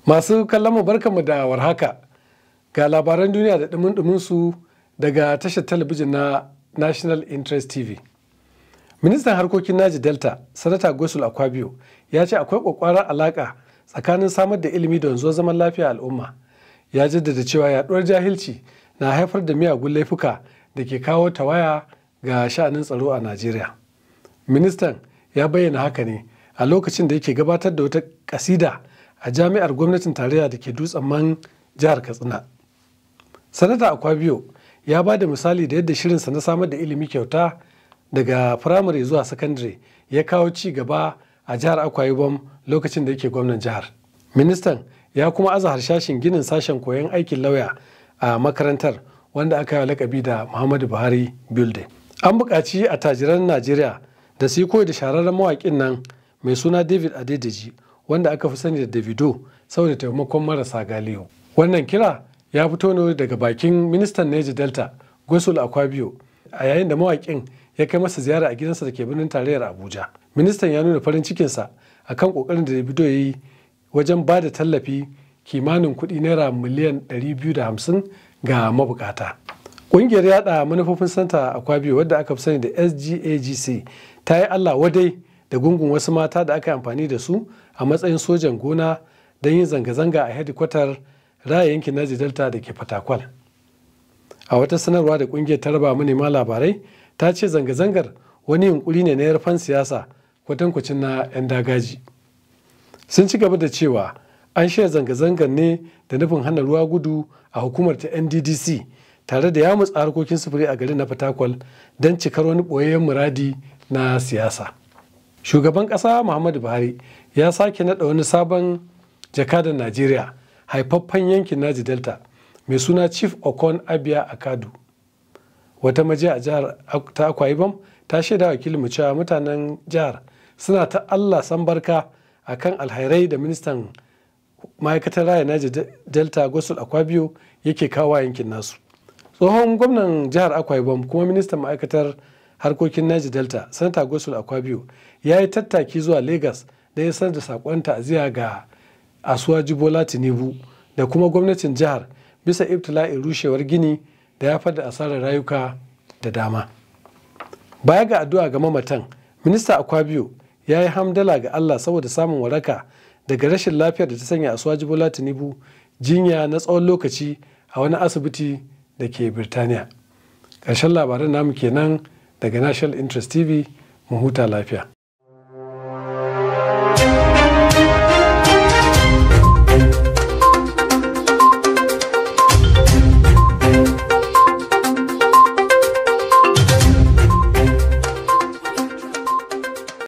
Masu kallon mu barkanmu da warhaka ga labaran duniya da dumin su daga tashar talabijin na National Interest TV. Ministan harkokin Naji Delta, Sanata Gosul Akwabio, ya ce akwai kwakwarar alaka tsakanin samar da ilimi da wanzuwar zaman lafiya al'umma. Ya jaddada cewa yaduwar jahilci na haifar da miyagun laifuka da ke kawo tawaya ga sha'anin tsaro a Najeriya. Ministan ya bayyana haka ne a lokacin da yake gabatar da wata kasida a jami'ar gwamnatin tarayya da ke dutsen man jihar Katsina. Sanata Akwabio ya ba da misali da yadda shirinsa na samar da ilimi kyauta daga firamare zuwa sakandare ya kawo ci gaba a jihar Akwa Ibom lokacin da yake gwamnan jihar. Ministan ya kuma aza harshashin ginin sashen koyon aikin lauya a makarantar wanda aka yi lakabi da Muhammadu Buhari Building. An buƙaci attajiran Najeriya da su yi koyi da shahararren mawaƙin nan mai suna David Adedeji wanda aka fi sani da Davido saboda taimakon marasa galihu. Wannan kira ya fito ne daga bakin ministan Neji Delta Gosul Akwabio a yayin da mawaƙin ya kai masa ziyara a gidansa da ke birnin tarayyar Abuja. Ministan ya nuna farin cikinsa akan ƙoƙarin da Davido ya yi wajen ba da tallafi kimanin kuɗi naira miliyan 250 ga mabukata. Ƙungiyar yada manufofin santa Akwabio wadda aka fi sani da SGAGC ta yi Allah wadai da gungun wasu mata da aka yi amfani da su a matsayin sojan gona don yin zanga-zanga a hedikwatar raya yankin Naji Delta da ke Fatakwal. A wata sanarwa da kungiyar ta raba manema labarai ta ce zanga-zangar wani yunkuri ne na yarfan siyasa kwatankwacin na 'yan dagaji. Sun ci gaba da cewa an shirya zanga-zangar ne da nufin hana ruwa gudu a hukumar ta NDDC tare da ya mutsa harkokin sufuri a garin na Fatakwal don cikar wani ɓoyayyen muradi na siyasa. Shugaban ƙasa Muhammadu Buhari ya sake naɗa wani sabon jakadan Najeriya haifaffen yankin Naji Delta mai suna Chief Okon Abia Akadu. Wata majiya a jihar ta Akwa Ibom ta shaida wakilin cewa mutanen jihar suna ta Allah san barka akan alhairai da ministan ma'aikatar raya Naji Delta Gosul Akwabio yake kawo yankin nasu. Tsohon gwamnan jihar Akwa Ibom kuma ministan ma'aikatar harkokin Naji Delta Sanata Gosul Akwabio ya yi tattaki zuwa Lagos da ya sanar da sakon ta'aziyya ga Asuwa Jibola Tinubu da kuma gwamnatin jihar bisa ibtila'in rushewar gini da ya da asarar rayuka da dama. Baya ga addu'a ga mamatan, Minista Akwabio ya yi hamdala ga Allah saboda samun waraka daga rashin lafiyar da ta sanya Asuwa Jibola Tinubu jinya na tsawon lokaci a wani asibiti da ke Birtaniya. Ƙarshen labaran namu kenan daga National Interest TV mu huta lafiya.